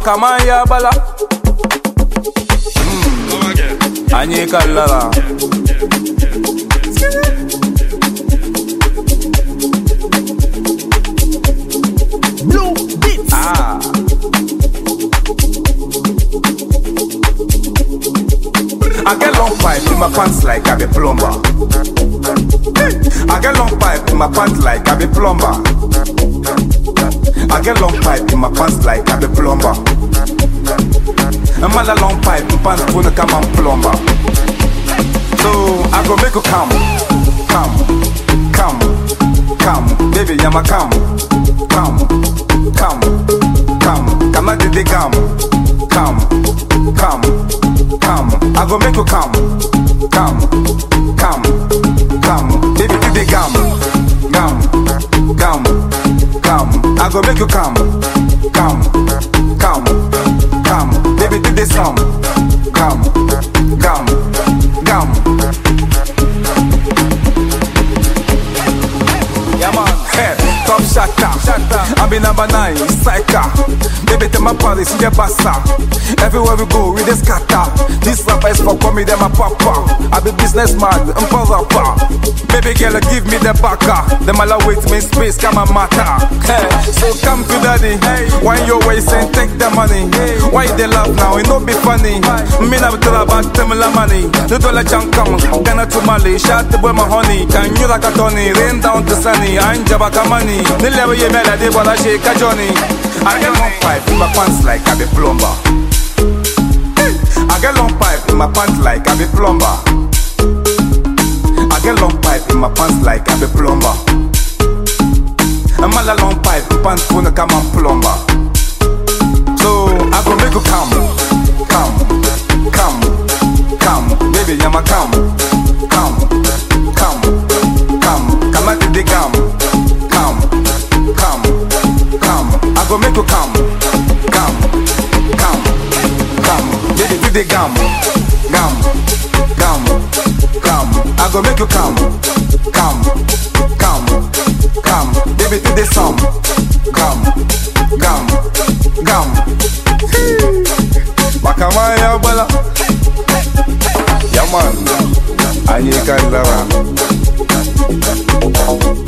makaman ya bala Anyị kallara Blue Beats. Ah I get long pipe in my pants like I be plumber. I get long pipe in my pants like I be plumber. I get long pipe in my pants like I be plumber. I'm a long pipe in pants for the come and plumber. So I go make you come, come, come, come, baby, I'm a come, come, come, come, come, I did the come, come, come, come, I go make you come, come, come, come, baby, did the come, come, come, come, I go make you come, come, come, come, baby, did the some, come, come, come. Yeah man, hey, top shatter. I be number nine, psycha. Baby, tell my party, see the bassa. Everywhere we go, we just scatter. This rapper is for me, them my papa. I be businessman, I'm for rapper. Baby girl, give me the backer. Them all wait me space, come and matter. Hey, so come to daddy. Why your waist and take the money? Why they laugh now? It no be funny. Me na tell about them la money. The dollar junk come, Ghana to Mali. Shot the boy my honey. Can you like a Tony? Rain down to sunny. I'm Jabaka money. The level you made, I did what I shake a Johnny. I get long pipe in my pants like I be plumber. I get long pipe in my pants like I be plumber. I get long pipe in my pants like I be plumber. I'm all a long pipe, pants for the come and plumber. So I go make you come, come, come, come, baby, I'm a come, come, come, come, come at the come, come, come, come. I go make you come, come, come, come, baby, do the gum, gum, gum, gum. I go make you come, come, come, come, baby, do the sum, gum, gum, gum. Makamaya bala, yeah man, I need